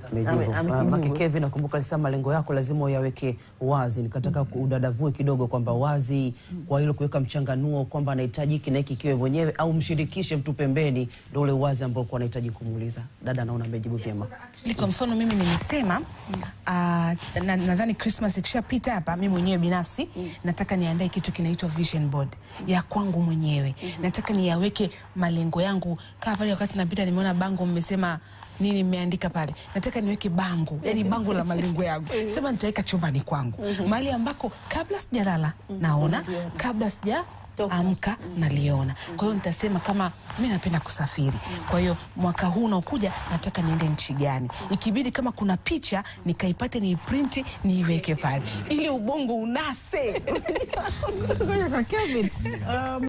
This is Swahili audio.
Ame- Amejibu. amekijibu. Make Kevin, nakumbuka alisema malengo yako lazima uyaweke wazi. Nikataka udadavue kidogo kwamba wazi kwa hilo kuweka mchanganuo kwamba anahitaji hiki na hiki kiwe mwenyewe au mshirikishe mtu pembeni, ndio ule uwazi ambao kwa anahitaji kumuuliza. Dada naona amejibu vyema. Ili kwa mfano mimi nimesema ah, na- nadhani Christmas ikishapita hapa, mimi mwenyewe binafsi nataka niandae kitu kinaitwa vision board ya kwangu mwenyewe. Nataka niyaweke malengo yangu. Kaa pale wakati napita, nimeona bango mmesema nini, mmeandika pale, nataka niweke bango, yani bango la malengo yangu, sema nitaweka chumbani kwangu, mahali ambako kabla sijalala naona, kabla sija amka naliona. Kwa hiyo nitasema kama mi napenda kusafiri, kwa hiyo mwaka huu unaokuja nataka niende nchi gani, ikibidi kama kuna picha nikaipate niiprinti niiweke pale ili ubongo unase. Ngoja kwa Kevin. Um,